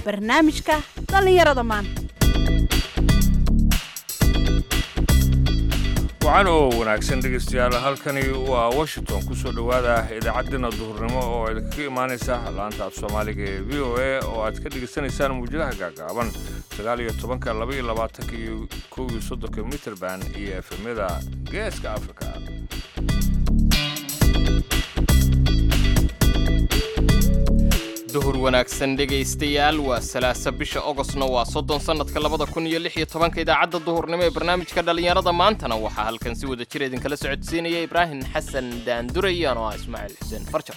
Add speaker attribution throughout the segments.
Speaker 1: barnaamijka dhallinyarada maanta
Speaker 2: wacan oo wanaagsan dhegaystayaal halkani waa washington ku soo dhowaada idaacaddeenna duhurnimo oo idinkaga imaanaysa laanta af soomaaliga ee v o a oo aad ka dhegaysanaysaan muwjadaha gaagaaban sagaal iyo tobanka laba iyo labaatanka iyo kow iyo soddonka mitrband iyo efemyada geeska afrika
Speaker 3: duhur wanaagsan dhegaystayaal waa salaasa bisha ogostna waa soddon sannadka labada kun iyo lix iyo tobanka idaacadda duhurnimo ee barnaamijka dhallinyarada maantana waxaa halkan si wada jir idinkala socodsiinaya ibraahim xasan daandurayan oo ah ismaaciil xuseen farjar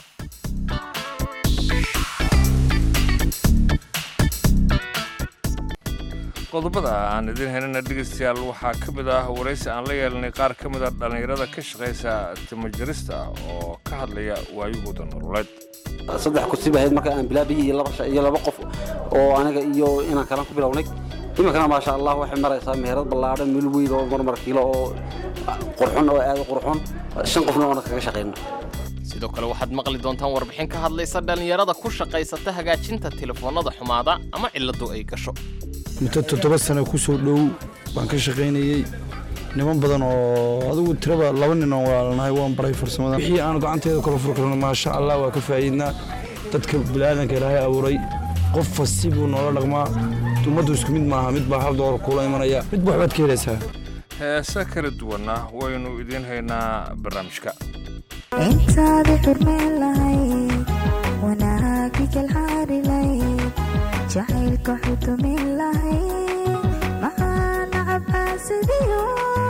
Speaker 2: qodobada aan idiin helina dhegaystayaal waxaa ka mid ah waraysi aan la yeelanay qaar ka mid a dhallinyarada ka shaqaysa timajarista oo ka hadlaya waayahooda nololeed
Speaker 4: saddex kursi bahayd marka aan bilaabiyey iyo laba iyo laba qof oo aniga iyo inaan kalan ku bilownay iminkana maasha allah waxay maraysaa meherad ballaadhan mil weyn oo marmar kiilo oo qurxun oo aad u qurxun shan qofna oona kaga shaqayno
Speaker 3: sidoo kale waxaad maqli doontaan warbixin ka hadlaysa dhallinyarada ku shaqaysata hagaajinta telefoonnada xumaada ama cilladu ay gasho
Speaker 5: muddo toddoba sano ku soo dhow baan ka shaqaynayey niman badan oo adigu tiraba laba nin oo walaalnahay waan baray farsamada wixii aan gacanteeda kala furi karno maasha allah waa ka faa'iidnaa dadka bilaadanka ilaahay abuuray qof fasti buu noola dhaqmaa ummaddu isku mid maaha mid baa hal doolar kuula imanaya midba waxbaad ka helaysaa
Speaker 2: heese kala duwanna waynu idiin haynaa barnaamijka
Speaker 6: intaadi xurmayn lahayd wanaagi kalxaari lahayd jacaylka xudumin lahayd maxaana cabbaasadiyo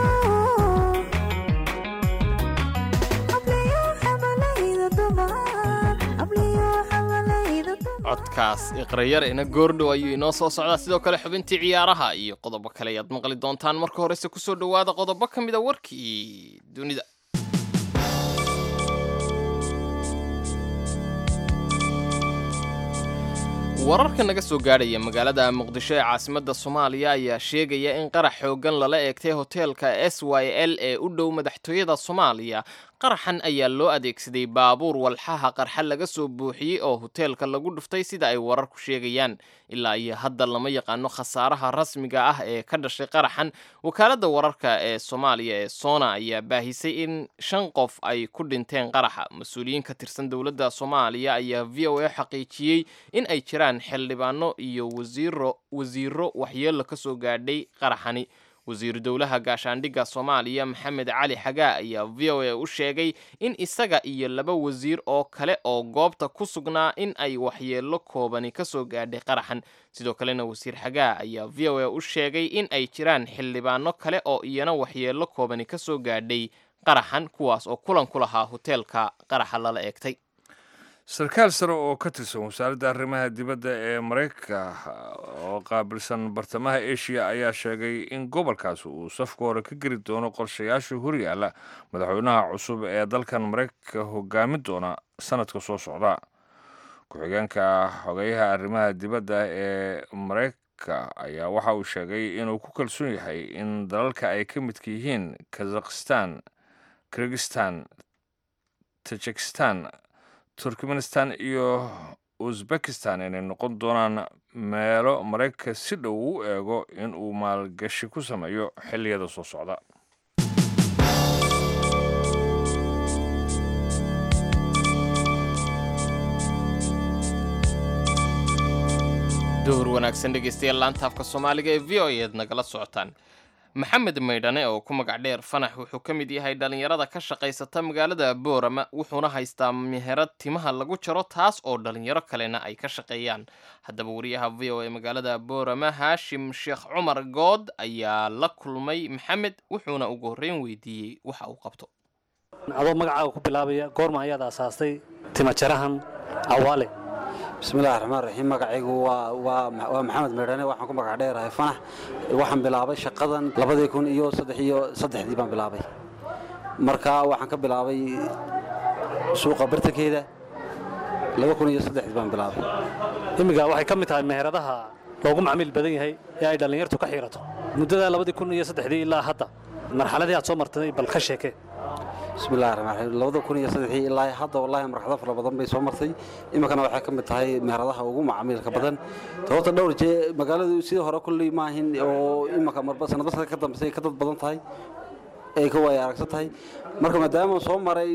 Speaker 6: abliyo xamalayda dumar abliyo xamalayda dumar
Speaker 3: codkaas iqrayarena goordhow ayuu inoo soo socdaa sidoo kale xubintii ciyaaraha iyo qodobo kale ayaad maqli doontaan marka horese kusoo dhowaada qodobo ka mida warkii dunida wararka naga soo gaadhaya magaalada muqdisho ee caasimadda soomaaliya ayaa sheegaya in qarax xooggan lala eegtay hoteelka s y l ee u dhow madaxtooyada soomaaliya qaraxan ayaa loo adeegsaday baabuur walxaha qarxa laga soo buuxiyey oo hoteelka lagu dhuftay sida ay wararku sheegayaan ilaa iyo hadda lama yaqaano khasaaraha rasmiga ah ee ka dhashay qaraxan wakaaladda wararka ee soomaaliya ee sona ayaa baahisay in shan qof ay ku dhinteen qaraxa mas-uuliyiin ka tirsan dowladda soomaaliya ayaa v o a xaqiijiyey in ay jiraan xildhibaano iyo wasiiro wasiiro waxyeello ka soo gaadhay qaraxani wasiiru dowlaha gaashaandhigga soomaaliya maxamed cali xagaa ayaa v o a u sheegay in isaga iyo laba wasiir oo kale oo goobta ku sugnaa in ay waxyeello koobani ka soo gaadhay qaraxan sidoo kalena wasiir xagaa ayaa v o a u sheegay in ay jiraan xildhibaano kale oo iyana waxyeello koobani ka soo gaadhay qaraxan kuwaas oo kulan ku lahaa hoteelka qaraxa lala eegtay
Speaker 2: sarkaal sare oo ka tirsan wasaaradda arrimaha dibadda ee maraykanka oo qaabilsan bartamaha eshiya ayaa sheegay in gobolkaas uu safka hore ka geli doono qorshayaasha horyaalla madaxweynaha cusub ee dalkan maraykanka hogaamin doona sanadka soo socda ku-xigeenka xogeyaha arrimaha dibadda ee maraykanka ayaa waxa uu sheegay inuu ku kalsoon yahay in dalalka ay ka midka yihiin kazakhistan kirgistan tajikistan turkmenistan iyo uzbekistan inay noqon doonaan meelo maraykanka si dhow u eego in uu maalgashi ku sameeyo xilliyada soo socda
Speaker 3: duhur wanaagsan dhegaystayaal laanta afka soomaaliga ee v o eed nagala socotaan maxamed maydhane oo ku magac dheer fanax wuxuu ka mid yahay dhallinyarada ka shaqaysata magaalada boorama wuxuuna haystaa meherad timaha lagu jaro taas oo dhallinyaro kalena ay ka shaqeeyaan haddaba wariyaha v o e magaalada boorama haashim sheekh cumar good ayaa la kulmay maxamed wuxuuna ugu horreyn weydiiyey waxa uu qabto
Speaker 7: adoo magacaaga ku bilaabaya goorma ayaad aasaastay timajarahan awaale
Speaker 4: bismillahi raxmaan raxiim magacaygu waa waa waa maxamed meedhane waxaan ku magac dheerahay fanax waxaan bilaabay shaqadan labadii kun iyo saddex iyo saddexdii baan bilaabay marka waxaan ka bilaabay suuqa bartankeeda laba kun iyo saddexdii baan bilaabay
Speaker 7: imminka waxay ka mid tahay meheradaha loogu macmiil badan yahay ee ay dhallinyartu ka xiirato muddada labadii kun iyo saddexdii ilaa hadda marxaladii aad soo martay bal ka sheeke
Speaker 4: bismillahi raxmaan raxiim labada kun iyo saddexii ilaa hadda wallaahi marxado fara badan bay soo martay iminkana waxay ka mid tahay meheradaha ugu macaamiilka badan sababta dhowr jee magaaladu sidii hore kulley maahin oo iminka marba sanadba sanad ka dambeysay ka dad badan tahay ay ka waaya aragsan tahay marka maadaama soo maray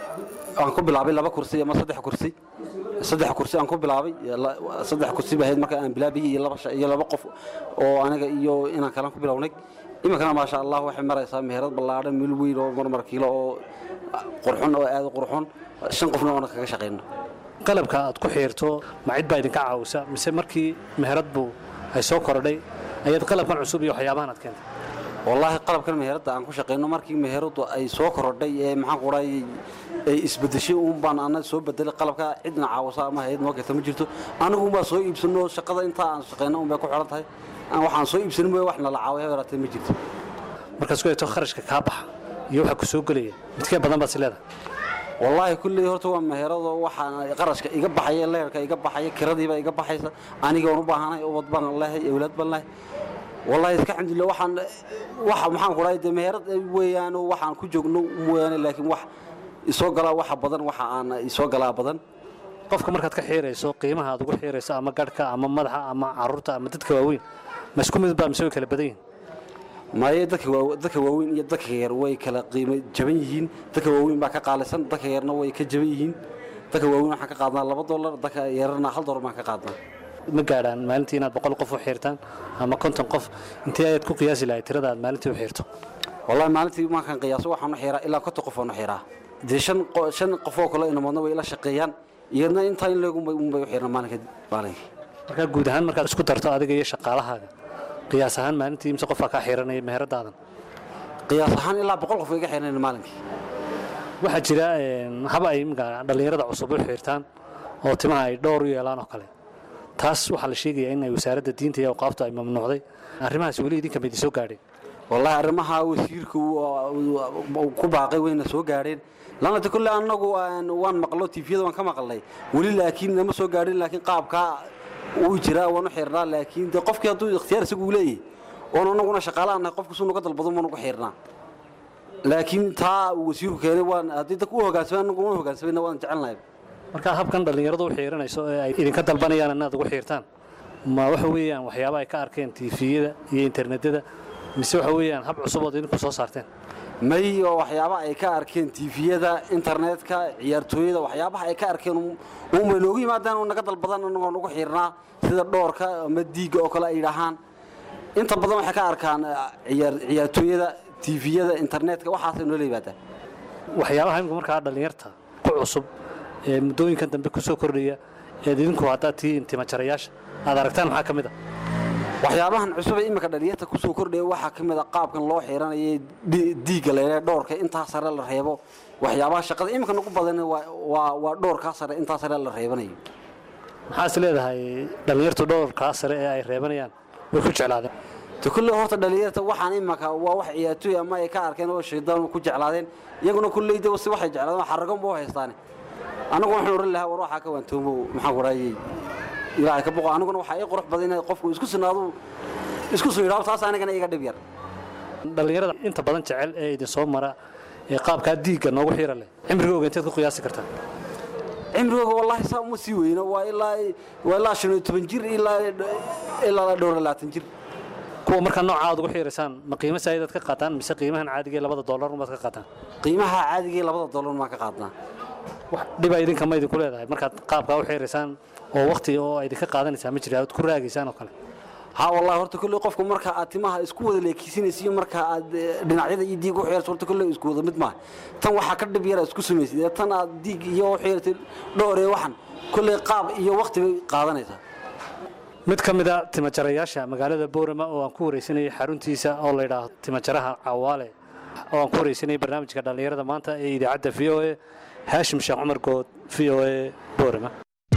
Speaker 4: aan ku bilaabay laba kursi ama saddex kursi saddex kursi aan ku bilaabay la- saddex kursi baa ahayd marka aan bilaabayay iyo laba sha- iyo laba qof oo aniga iyo inaan kalan ku bilownay iminkana maasha allah waxay maraysaa meherad ballaadhan mil weyn oo marmar kiilo oo qurxun oo aad u qurxun shan qofna oona kaga shaqayno
Speaker 7: qalabka aad ku xiirto ma cid baa idinka caawisa mise markii meherad buu ay soo korodhay ayaad qalabkan cusub iyo waxyaabahan aad keentay
Speaker 4: wallaahi qalabkan meheradda aan ku shaqayno markii meheradu ay soo korodhay ee maxaan ku dhahay ay isbedeshay uun baan ana soo bedelay qalabka cidna caawisa ama hayad noo keenta ma jirto anigu unbaa soo iibsano shaqada intaa aan shaqayno un bay ku xidhan tahay aan waxaan soo iibsanin mooye wax nala caawiya yaraatee ma jirto
Speaker 7: markaad isku eegto kharashka kaa baxa iyo waxa ku soo gelaya midkee badan baad is leedahay
Speaker 4: wallaahi kulley horta waa meherado waxaan qarashka iga baxaya leerka iga baxaya kiradiiba iga baxaysa aniga waan u baahanahay ubad baan lehay awlaad baan lehay wallaahi iska alxamdulillah waxaan waxa maxaan ku dhahay dee meherad weeyaan oo waxaan ku joogno mooyaane laakiin wax isoo galaa waxa badan waxa aan isoo galaa badan
Speaker 7: qofka markaad ka xiirayso qiimaha aad ugu xiirayso ama garhka ama madaxa ama caruurta ama dadka waaweyn ma isku mid baa mise way kala badan yihin
Speaker 4: maaye dadka waa dadka waaweyn iyo dadka yar way kala qiimo jaban yihiin dadka waaweyn baa ka qaalisan dadka yarna way ka jaban yihiin dadka waaweyn waxaan ka qaadnaa laba dollar dadka yarna hal dollar baan ka qaadnaa
Speaker 7: ma gaadhaan maalintii inaad boqol qof u xiirtaan ama konton qof intee ayaad ku qiyaasi lahayd tirada aad maalintii u xiirto
Speaker 4: wallahi maalintii markaan qiyaaso waxaan u xiraa ilaa konton qof aan u xiraa dee shan qo- shan qof oo kale inamoodna way ila shaqeeyaan iyadna intaa in leegunbay unbay u xirna maalinka maalinkii
Speaker 7: markaa guud ahaan markaad isku darto adiga iyo shaqaalahaaga qiyaas ahaan maalintii imse qofaa kaa xiiranaya meheradaadan
Speaker 4: qiyaas ahaan ilaa boqol qof way iga xirnayn maalinkii
Speaker 7: waxaa jira een, haba ay imika dhallinyarada cusub u xiirtaan oo timaha ay dhowr u yeelaan oo kale taas waxaa la sheegayaa in ay wasaaradda diinta iyo awqaaftu ay mamnuucday arrimahaas weli idinka ma idin soo gaadheen
Speaker 4: wallahi arrimaha wasiirku uu ku baaqay wayna soo gaadheen lanata kulle annagu aan- waan maqlo tifiyada waan ka maqalnay weli laakiin nama soo gaadhin laakiin qaabkaa uu jiraa waan u xirnaa laakiin de qofkii hadduu ikhtiyaar isagu uu leeyahay oon annaguna shaqaalaha nahay qofku suu naga dalbado maan ugu xirnaa laakiin taa uu wasiirku keenay waan haddii dadku u hogaansamay annagu una hogaansamayna waan jecelnahay
Speaker 7: markaa habkan dhallinyaradu u xiiranayso ee ay idinka dalbanayaan inaad ugu xiirtaan ma waxa weeyaan waxyaaba ay ka arkeen tiifiyada iyo internetyada mise waxa weeyaan hab cusub ood idinku soo saarteen
Speaker 4: may oo waxyaaba ay ka arkeen tifiyada internetka ciyaartooyada waxyaabaha ay ka arkeen unbay noogu yimaadaan oo naga dalbadan anagoo nagu xiirnaa sida dhoorka ama diigga oo kale ay dhahaan inta badan waxay ka arkaan eh, ciyaar- ciyaartooyada tifiyada internetka waxaasay noola yimaadaan
Speaker 7: waxyaabaha imika markaa dhallinyarta ku cusub ee muddooyinkan dambe ku soo kordhaya eed idinku haddaad tihiin timajarayaasha aad aragtaan maxaa ka mid a
Speaker 4: waxyaabahan cusub ee iminka dhallinyarta kusoo kordhaya waxaa ka mid a qaabkan loo xiiranayay di- diigga leelee dhoorka intaa sare la reebo waxyaabaha shaqada iminka nagu badan waa waa waa dhoorkaa sare intaa sare la reebanayo
Speaker 7: maxaa is leedahay dhallinyartu dhowrkaa sare ee ay reebanayaan way ku jeclaadeen
Speaker 4: te kulley horta dhallinyarta waxaan imaka waa wax ciyaartooy ama ay ka arkeen oo shaydaan ku jeclaadeen iyaguna kulley de si waxay jeclaadeen xaragan buu haystaane anagu waxaan oran lahaa war waxaa ka waantoomo maxaan ku raayay ilaahay ka boqo aniguna waxaa ii qurux badan inay qofku isku sinaadu isku soo yidhaahdo taas anigana iga dhib yar
Speaker 7: dhallinyarada inta badan jecel ee idin soo mara ee qaabkaa diigga noogu xiira leh cimrigooga inteed ku qiyaasi kartaa
Speaker 4: cimrigooga wallaahi saa uma sii weyno waa ilaa waa ilaa shan iyo toban jir ilaa ilaa dhowr iyo labaatan jir
Speaker 7: kuwa markaa nooca aad ugu xiiraysaan ma qiimo saayidaad ka qaataan mise qiimahan caadiga ee labada dollar umaad ka qaataan
Speaker 4: qiimaha caadiga ee labada dollar maan ka qaadnaa
Speaker 7: wax dhibaa idinka ma idinku leedahay markaad qaabkaa u xiiraysaan oo waqti oo idinka qaadanaysaa ma jira aad ku raagaysaan oo kale
Speaker 4: ha wallahi horta kulley qofku marka aad timaha isku wada leekeysinaysa iyo marka aad eh, dhinacyada iyo diig u xiirto horta kulley isku wada mid maaha tan waxaa ka dhib yara isku samaysid ee tan aad diig iyo u xiirtay dhowr ee waxan kulley qaab iyo waqti bay qaadanaysaa
Speaker 7: mid ka mid a timajarayaasha magaalada boorama oo aan ku wareysanayay xaruntiisa oo la yidhaahdo timajaraha cawaale oo aan ku wareysanayay barnaamijka dhallinyarada maanta ee idaacadda v o a haashim sheekh cumar good v o a boorama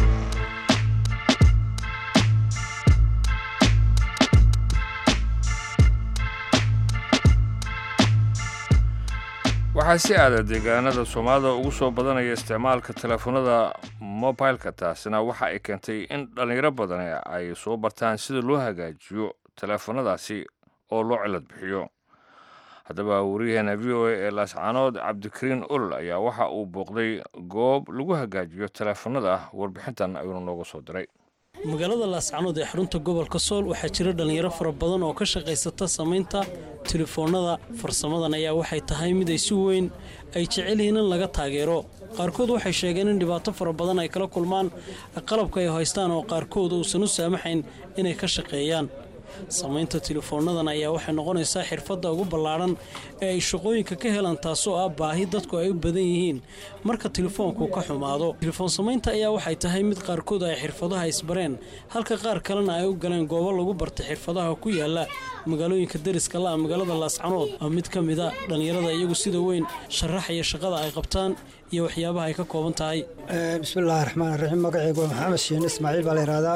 Speaker 2: waxaa si aada deegaanada soomaalida ugu soo badanaya isticmaalka teleefanada mobilka taasina waxa ay keentay in dhallinyaro badan ay soo bartaan sida loo hagaajiyo teleefanadaasi oo loo cilad bixiyo haddaba wariyaheena v o a ee laascaanood cabdikariin olol ayaa waxa uu booqday goob lagu hagaajiyo taleefanada warbixintan ayuuna nooga soo diray
Speaker 8: magaalada laascanood ee xarunta gobolka sool waxaa jira dhallinyaro fara badan oo ka shaqaysata samaynta telefoonnada farsamadan ayaa waxay tahay mid ay si weyn ay jecel yihiin in laga taageero qaarkood waxay sheegeen in dhibaato fara badan ay kala kulmaan qalabka ay haystaan oo qaarkood uusan u saamaxayn inay ka shaqeeyaan samaynta telefoonnadan ayaa waxay noqonaysaa xirfadda ugu ballaadhan ee ay shaqooyinka ka helaan taasoo ah baahi dadku ay u badan yihiin marka telefoonku ka xumaado telefoon samaynta ayaa waxay tahay mid qaarkood ay xirfadaha isbareen halka qaar kalena ay u galeen goobo lagu bartay xirfadaha ku yaala magaalooyinka deriska la'a magaalada laascanood waa mid ka mida dhallinyarada iyagu sida weyn sharaxaya shaqada ay qabtaan iyo waxyaabaha ay ka kooban tahay
Speaker 9: bismillaahi raxmaan raxiim magacaygu waa maxamed shiin ismaaciil baa la yihahdaa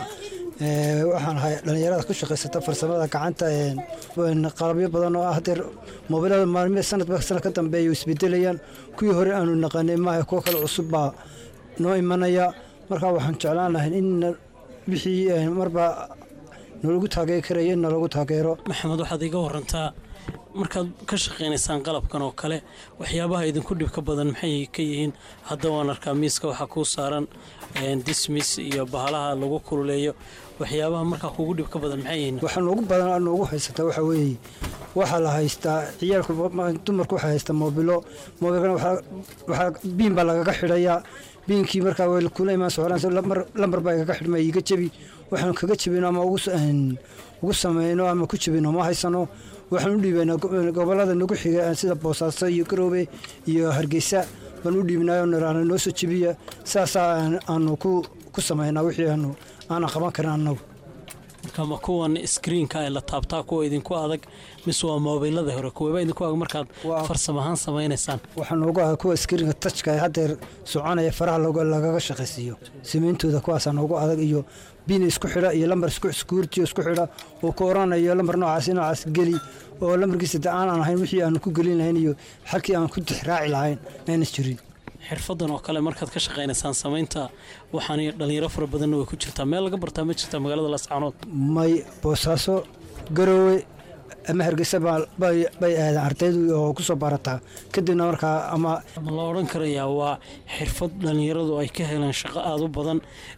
Speaker 9: waxaan ahay dhallinyarada ku shaqaysata farsamada gacanta qalabyo badan oo ah hadeer moobilada maalmi sanadba sanad ka dambeeya isbedelayaan kuwii hore aanu naqanay maaha kuwo kale cusub baa noo imanaya markaa waxaan jeclaan lahay in wixii marba nalagu taageeri karaya in nalagu taageero
Speaker 8: maxamed waxaad iga warantaa markaad ka shaqaynaysaan qalabkan oo kale waxyaabaha idinku dhibka badan maxay ka yihiin hadda waan arkaa miiska waxaa kuu saaran dismis iyo bahalaha lagu kululeeyo waxyaabaha markaa kugu dhibka badan maxay yihiin
Speaker 9: waxaa noogu badan noogu haysataa waxaa weeye waxaa la haystaa ciyaalku dumarku waxaa haystaa moobilo moobilkana waxaa biin baa lagaga xidhayaa biinkii markaa way kula imaan socdaan lambar baa igaga xidhma iga jebi waxaanu kaga jebino ama ugu samayno ama ku jebino ma haysano waxaan u dhiibaynaa gobolada nagu xiga sida boosaaso iyo garoobe iyo hargeysa baan u dhiibnayo niraana noo soo jebiya saasaa aanu ku samaynaa wixii aanu aanan qaban karin annagu
Speaker 8: marka ma kuwan iskriinka ee la taabtaa kuwa idinku adag mise waa moobilada hore kuweeba idinku adag markaad farsam ahaan samaynaysaan
Speaker 9: waxaa noogu ah kuwa iskriinka tajka ee haddeer soconaya faraha lagaga shaqaysiiyo samayntooda kuwaasaa noogu adag iyo biin isku xidha iyo lambar iskuurtiyo isku xidha oo ku oranayo lambar noocaas noocaas geli oo lambarkiisa de aanan ahayn wixii aan ku gelin lahayn iyo xalkii aan ku tixraaci lahayn ayna jirin
Speaker 8: xirfadan oo kale markaad ka shaqaynaysaan samaynta waxaan dhallinyaro fara badanna way ku jirtaa meel laga bartaa ma jirtaa magaalada laascaanood
Speaker 9: may boosaaso garoowe ama hargeysa bay aadaan ardaydu oo kusoo barataa kadibna markaa ama
Speaker 8: ma la odhan karayaa waa xirfad dhallinyaradu ay ka heleen shaqo aada u badan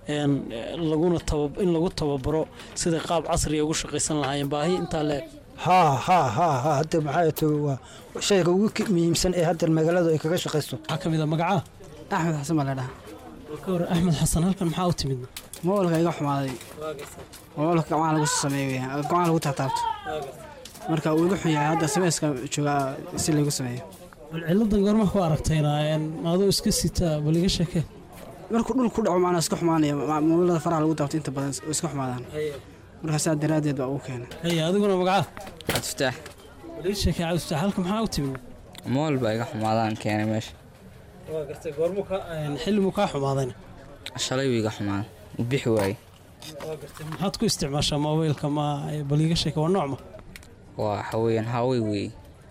Speaker 8: laguna in lagu tababaro siday qaab casriga ugu shaqaysan lahaayeen baahi intaa leeg
Speaker 9: haa haa haa haa hadda maxaa to waa shayga ugu muhiimsan ee hadda magaaladu ay kaga shaqaysto
Speaker 8: waxaa ka mid a magacaa
Speaker 10: axmed xasan baa la dhahaa
Speaker 8: ka hor axmed xasan halkan maxaa u timid
Speaker 10: moolka iga xumaaday moolka gacmaha lagu sameeyo weeyaan gacmaha lagu taataabto marka uu iga xun yahay hadda sameyska joogaa si laygu sameeyo
Speaker 8: bal ciladan goorma ku aragtayna maadoo iska sita bal iga sheekee
Speaker 10: markuu dhul ku dhaco macnaa iska xumaanaya moolada faraha lagu taabto inta badan oo iska xumaadaan markaa saa daraaddeed baa ugu keenay
Speaker 8: haya adiguna magacaa
Speaker 11: cabdifataax
Speaker 8: bal ii sheekee cabdifataax halkan maxaa u timid
Speaker 11: mool baa iga xumaadaan keenay meesha
Speaker 8: waa gartay goormu ka xillimu kaa xumaadayna
Speaker 11: shalay buu iga xumaaday u bixi waayey
Speaker 8: waa gartay maxaad ku isticmaashaa moobeylka ma bal iiga sheeke waa noocma
Speaker 11: waa waxa weeyaan hawey weeye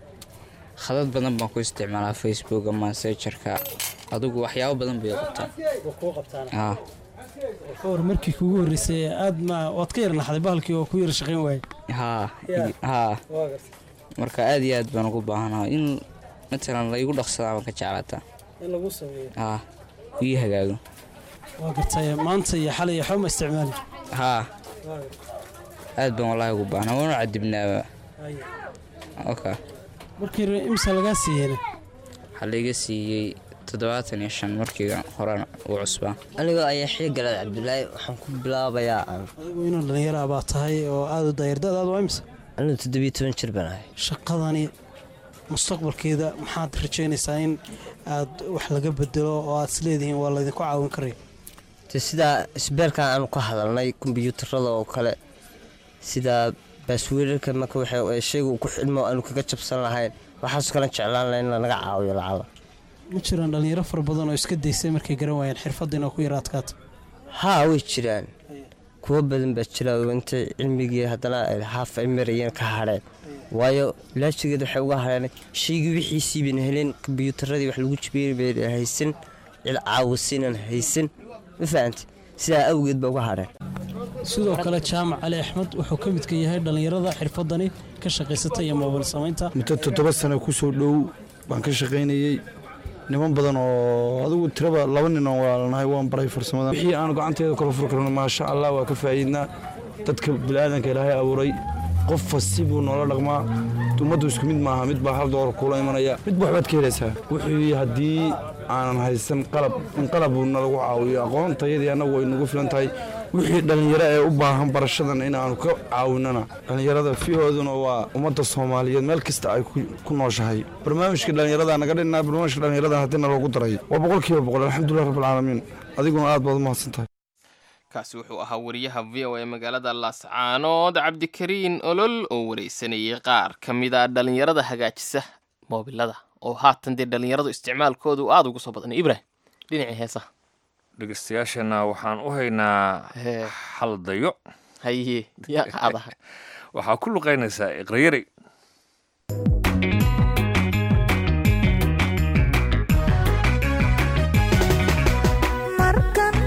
Speaker 11: khadad badan baan ku isticmaalaa facebooka massejarka adigu waxyaabo badan bay qabtaan
Speaker 8: kuu qabtaan
Speaker 11: haa
Speaker 8: ka hor markii kugu horreysay aad ma waad ka yar naxday bahalkii oo ku yar shaqayn waayey
Speaker 11: haa haa marka aad iyo aad baan ugu baahanaha in matalan la igu dhaqsadaa baan ka jeclaataa
Speaker 8: in lagu sameeyo
Speaker 11: haa ii hagaago
Speaker 8: waa gartay maanta iyo xalay iyo xoma isticmaali
Speaker 11: haa aad baan wallaahi ugu baahnaa waanu cadibnaaba oka
Speaker 8: markii imsa lagaa siiyeyna
Speaker 11: waxaa laiga siiyey toddobaatan iyo shan markiiga horena uu cusbaa
Speaker 12: anigoo ayaa xii galaad cabdulaahi waxaan ku bilaabayaa
Speaker 8: adigu inuu dhallinyara baa tahay oo aada u daayardadaad waa imsa
Speaker 12: anigu toddobiyo toban jir baan ahay
Speaker 8: shaqadani mustaqbalkeeda maxaad rajaynaysaa in aad wax laga bedelo oo aad isleedihiin waa laydinku caawin karaya
Speaker 12: te sidaa isbeelkan aanu ka hadalnay kombyuutarada oo kale sidaa baasweerarka marka waxay shayga uu ku xidhmo aanu kaga jabsan lahayn waxaasoo kale jeclaan lahayn in lanaga caawiyo lacala
Speaker 8: ma jiraan dhallinyaro fara badan oo iska daysay markay garan waayeen xirfaddiina ku yara adkaata
Speaker 12: haa way jiraan kuwo badan baa jira oo intay cilmigii haddana haaf ay marayeen ka hadheen waayo laajigeed waxay uga hadheen shaygii wixiisii bayna heleen kombyuutaradii wax lagu jibiyey bayna haysan cil caawisiinan haysan ma fahamti sidaa awgeed baa uga hadheen
Speaker 8: sidoo kale jaamac cali axmed wuxuu ka midka yahay dhallinyarada xirfadani ka shaqaysata iyo moobil samaynta
Speaker 5: muddo toddoba sano ku soo dhow baan ka shaqaynayey niman badan oo adigu tiraba laba nin oo walaalnahay waan baray farsamada wixii aan gacanteeda kala furi karno maasha allah waa ka faa'iidnaa dadka bilaadanka ilaahay abuuray qof fasti buu noola dhaqmaa ummaddu isku mid maaha mid baa hal doolar kuula imanaya midba waxbaad ka helaysaa wuxuu haddii aanan haysan qalab in qalab uu nalagu caawiyo aqoontayadii annagu way nagu filan tahay wixii dhallinyaro ee u baahan barashadan inaanu ka caawinana dhallinyarada fihooduna waa ummadda soomaaliyeed meel kasta ay ku- ku nooshahay barnaamijka dhallinyarada naga dhinaa barnaamijka dhallinyarada haddii naloogu daray waa boqolkiiba boqol alxamdulilah rabbilcaalamiin adiguna aad baad u mahadsan tahay
Speaker 3: kaasi wuxuu ahaa wariyaha v o a magaalada laascaanood cabdikariin olol oo wareysanayay qaar ka mid a dhallinyarada hagaajisa moobilada oo haatan dee dhallinyaradu isticmaalkoodu aada ugu soo badanay ibrahim dhinacii heesaha
Speaker 2: dhegeystayaashana waxaan u haynaa hal dayo
Speaker 3: haye yaa qaadaha
Speaker 2: waxaa ku luqaynaysaa iqrayari
Speaker 6: markan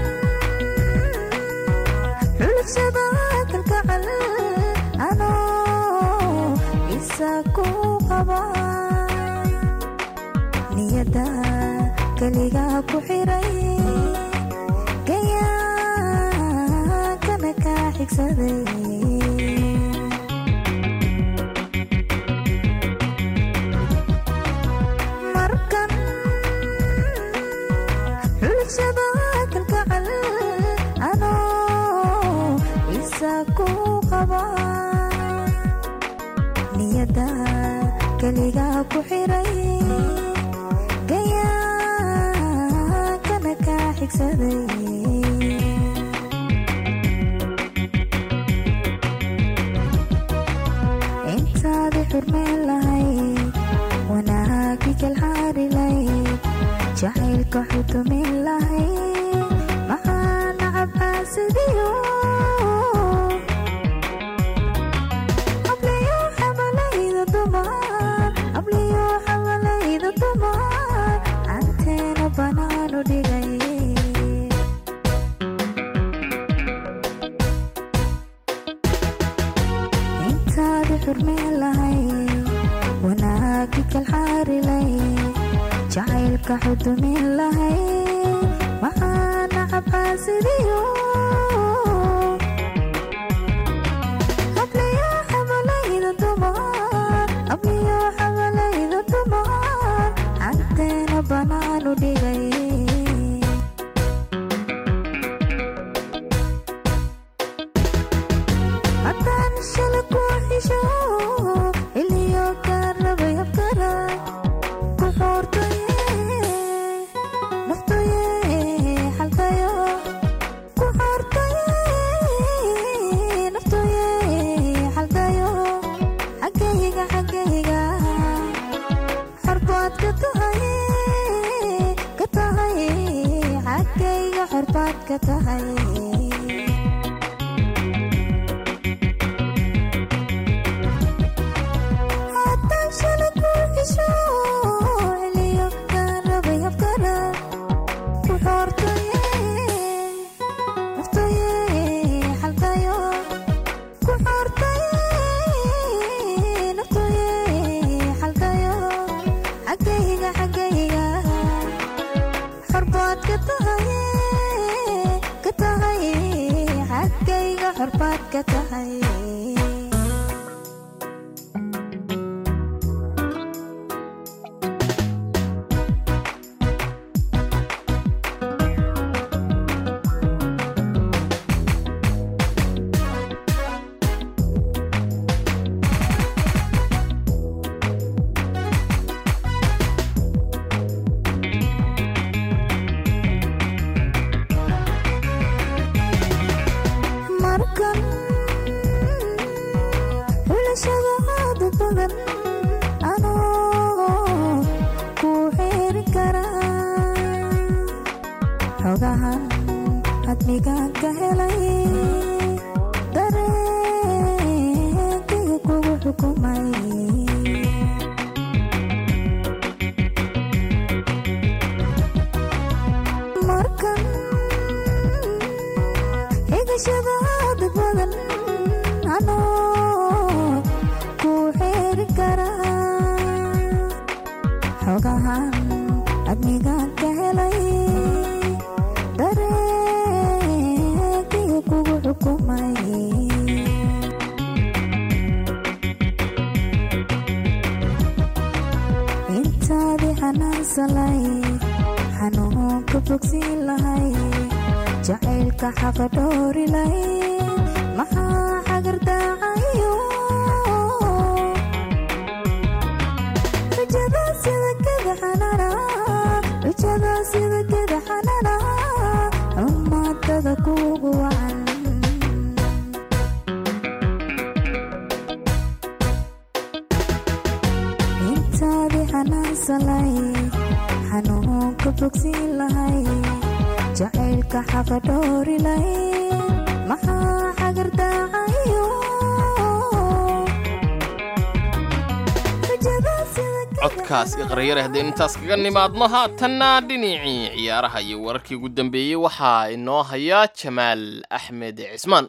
Speaker 6: xulashada kalgacal anoo isa ku qaba niyada keliga ku xiray gayaankana ka xigsaday markan xulashada kalgacal anoo isa ku qaba niyada keliga ku xiray gayaankana ka xigsaday intaadi xurmeen lahayd wanaagi kalxaari lahayd jacaylka xudumin lahayd maxaa nacab xaasidiyo abliyo xamalayda dumar abliyo xamalayda dumar anteena banaanu dhigay intaadi xurmeen lahayd wanaagi kalxaari lahayd jacaylka xudumin lahayd maxaa nacab xaasidiyo abliyo xamalayda dumar abliyo xamalayda dumar anteena banaanu dhigay haddaan shala ku xisho iliyo kaan rabay habkara ku xoortaye naftaye xalkayo ku xoortaye naftaye xalkayo xaggayga xaggayga xorbaad ka tahay ka tahay xaggayga xorbaad ka tahay haddaan shala ku xisho celiyo kaan rabay habkana ku xoortaye naftaye xalkayo ku xoortaye naftaye xalkayo xaggayga xaggayga xorbaad ka tahay ka tahay xaggayga xorbaad ka tahay markan xulashada aad u badan anoo ku xeeri kara xogahan hadmigaan ka helay dareenkayga kugu xukumay markan xigashada aad u xogahan adnigaan ka helay dareenkiga kugu xukumay intaadii xanaansalay xanuunka bogsiin lahay jacaylka xaqa dhoori lahayd maxaa xagardaacayo rajada sida geda xanana rajada sida geda xanana ummadada kuugu wacan intaadii xanaansalay xanuunka bogsiin lahay jacaylka xaqa dhoori lahayd maxaa xagardaacayo
Speaker 3: codkaas iqrayare haddaynu intaas kaga nimaadno haatanna dhinacii ciyaaraha iyo wararkii ugu dambeeyey waxaa inoo haya jamaal axmed cismaan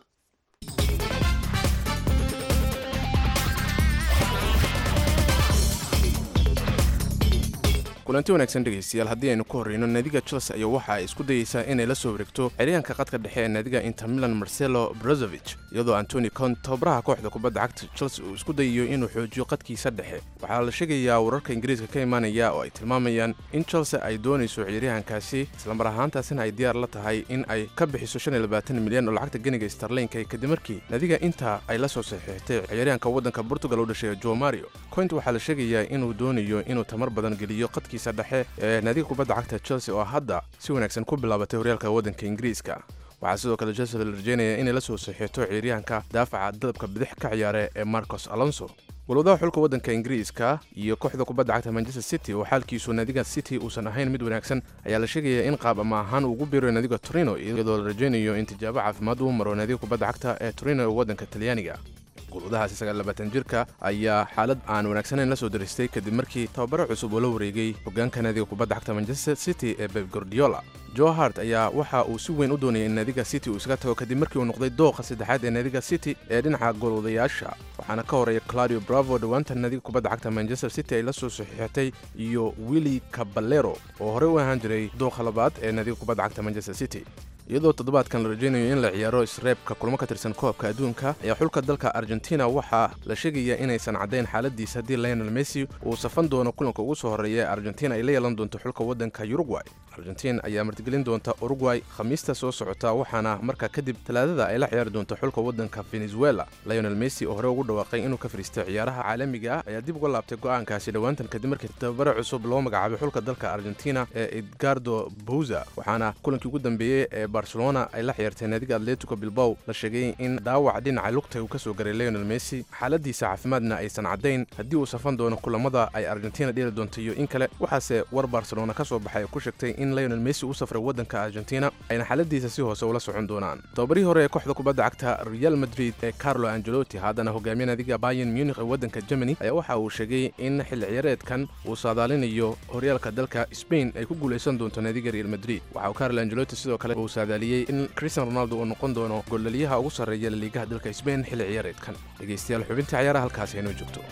Speaker 13: kulanti wanaagsan dhegaystayaal haddii aynu ku horreyno naadiga chelsea ayaa waxa ay isku dayeysaa inay la soo wareegto xeryaanka qadka dhexe ee naadiga inter milan marcelo brozovich iyadoo antoni cont tababaraha kooxda kubadda cagta chelsea uu isku dayayo inuu xoojiyo qadkiisa dhexe waxaa la sheegayaa wararka ingiriiska ka imaanaya oo ay tilmaamayaan in chelsea ay doonayso ciyaaryahankaasi islamar ahaantaasina ay diyaar la tahay in ay ka bixiso milyan oo lacagta ganiga starlinka kadib markii naadiga inta ay la soo saxiixtay ciyaaryahanka waddanka portugal u dhashay jo mario coint waxaa la sheegayaa inuu doonayo inuu tamar badan geliyo qadkiisa dhexe ee naadiga kubadda cagta chelsea oo hadda si wanaagsan ku bilaabatay horyaalka waddanka ingiriiska waxaa sidoo kale chelsea la rajeynaya inay la soo saxiixto ciyaaryahanka daafaca dalabka bidix ka ciyaare ee marcos alonso walwadaha xulka waddanka ingiriiska iyo kooxda kubadda cagta manchester city oo xaalkiisu naadiga city uusan ahayn mid wanaagsan ayaa la sheegaya in qaab ama ahaan ugu biirayo naadiga torino iyadoo la rajaynayo in tijaabo caafimaad uu maro naadiga kubadda cagta ee torino ee waddanka talyaaniga gulwadahaasi sagaallabaatan jirka ayaa xaalad aan wanaagsanayn la soo daristay kadib markii tababaro cusub oo la wareegay hoggaanka naadiga kubadda cagta manchester city ee beb gordiola jo hart ayaa waxa uu si weyn u doonayay in naadiga city uu isaga tago kadib markii uu noqday dooqa saddexaad ee naadiga city ee dhinaca golwadayaasha waxaana ka horeeya claudio bravo dhowaanta naadiga kubadda cagta manchester city ay la soo saxiixatay iyo willi caballero oo horey u ahaan jiray dooqa labaad ee naadiga kubadda cagta manchester city iyadoo toddobaadkan la rajaynayo in la ciyaaro isreebka kulmo ka tirsan koobka adduunka ayaa xulka dalka argentina waxaa la sheegayaa inaysan caddayn xaaladiisa haddii lionel messi uu safan doono kulanka ugu soo horreeya ee argentina ay la yeelan doonto xulka waddanka uruguay argentin ayaa martigelin doonta uruguay khamiista soo socota waxaana markaa kadib talaadada ay la ciyaari doonto xulka waddanka venezuela lionel messi oo hore ugu dhawaaqay inuu ka fariistay ciyaaraha caalamiga ah ayaa dib uga laabtay go'aankaasi dhowaantan kadib markii tababare cusub loo magacaabay xulka dalka argentina ee edgardo bouza waxaana kulankii ugu dambeeyey ee barcelona ay la ciyaartay naadiga atletico bilbow la sheegay in dhaawac dhinaca lugta uu ka soo garay lionel messi xaaladiisa caafimaadna aysan caddayn haddii uu safan doono kulamada ay argentina dheeli doonto iyo in kale waxaase war barcelona ka soo baxay ku sheegtay in lionel messi u safray waddanka argentina ayna xaaladiisa si hoose ula socon doonaan tababarihii hore ee kooxda kubadda cagta real madrid ee carlo angelotti haddana hogaamiye naadiga bayan munich ee waddanka germany ayaa waxa uu sheegay in xilli ciyaareedkan uu saadaalinayo horyaalka dalka spain ay ku guulaysan doonto naadiga real madrid waxa uu carlo angelotti sidoo kale uu saadaaliyey in cristian ronaldo uu noqon doono gollaliyaha ugu sarreeya laliigaha dalka spain xilli ciyaareedkan dhegaystayaal xubinta ciyaaraha halkaasi inoo joogto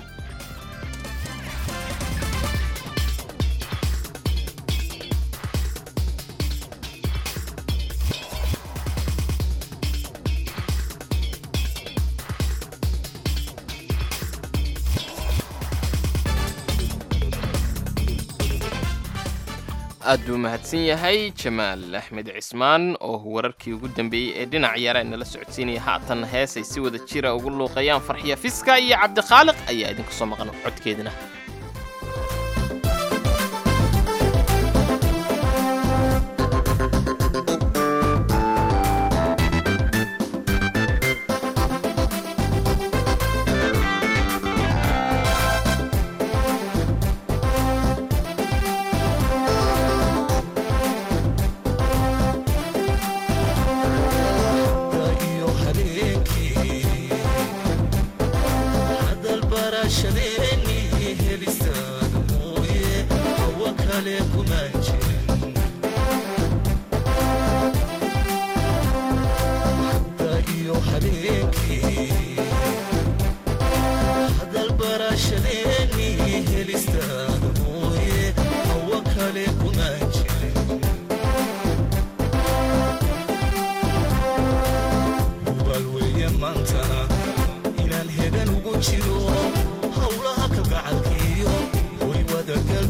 Speaker 3: aad buu mahadsan yahay jamaal axmed cismaan oo wararkii ugu dambeeyey ee dhinac ciyaara inala socodsiinaya haatan heesay si wada jira ugu luuqayaan farxiya fiska iyo cabdikhaaliq ayaa idinku soo maqan codkeedina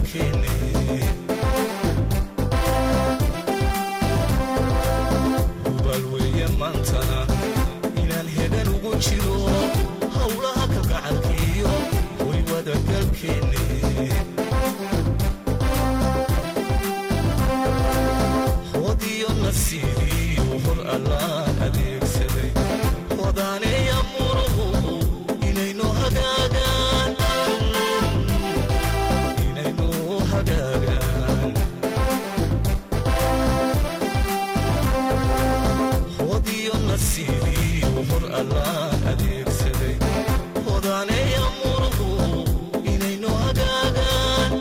Speaker 14: dalkeenne hubaal weeye maantana inaan hegan ugu jiro howlaha ka gacankiiyo way wadagalkeenne hodiyo nasiibiyo hor allaan adeegsaday hodaaneeya muruhu inaynu hagaagaan inaynu hagaagaan hodiyo nasiibiyo hor allaan adeegsaday hodaaneeya muruhu inaynu hagaagaan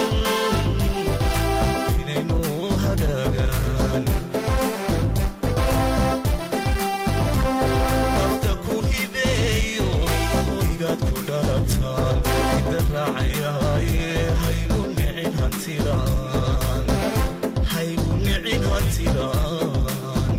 Speaker 14: inaynu hagaagaan nafta ku hibeeyo hoygaad ku dhalataan ida raacayaaye haygu nicin hantiraan haygu nicin hantiraan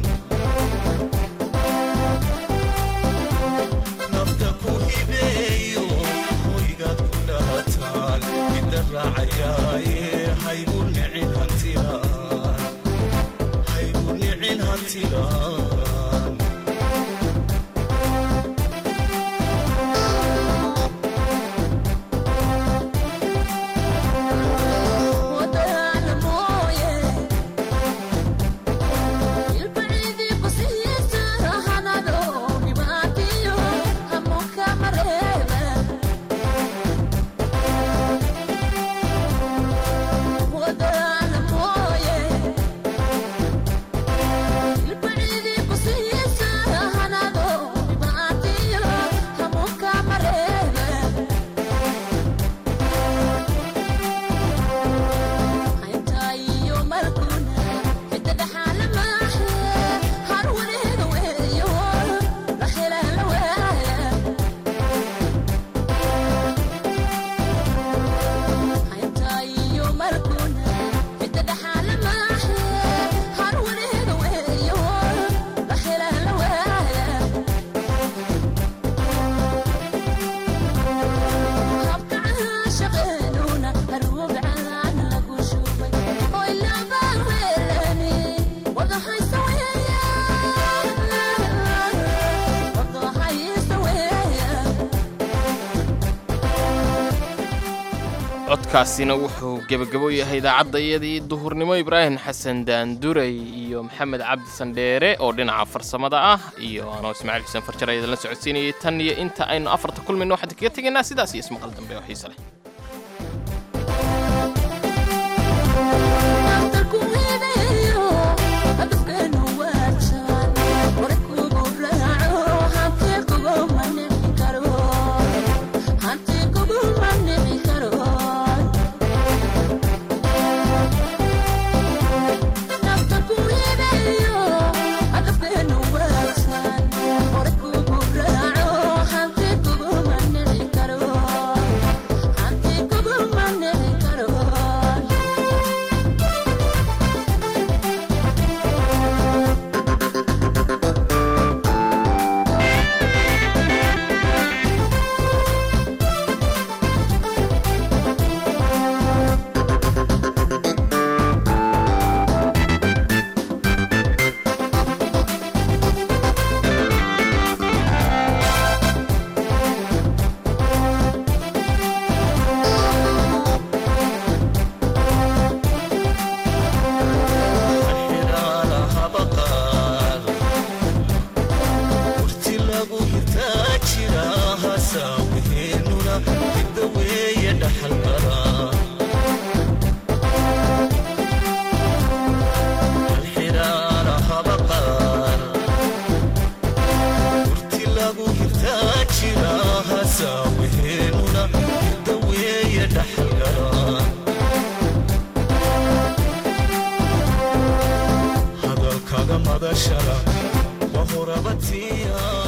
Speaker 14: nafta ku hibeeyo hoygaad ku dhalataan ida raacayaaye haygu nicin hantiraan haygu nicin hantiraan
Speaker 3: codkaasina wuxuu gebagabo yahay idaacadayadii duhurnimo ibraahim xasan daanduray iyo maxamed cabdi sandheere oo dhinaca farsamada ah iyo anoo ismaaciil xuseen farjar ayada la socodsiinayay tan iyo inta aynu afarta kulmayno waxaan kaga tegaynaa sidaas iyo ismaqal dambe oo xiise leh hadalkaga madashada waa horabatiya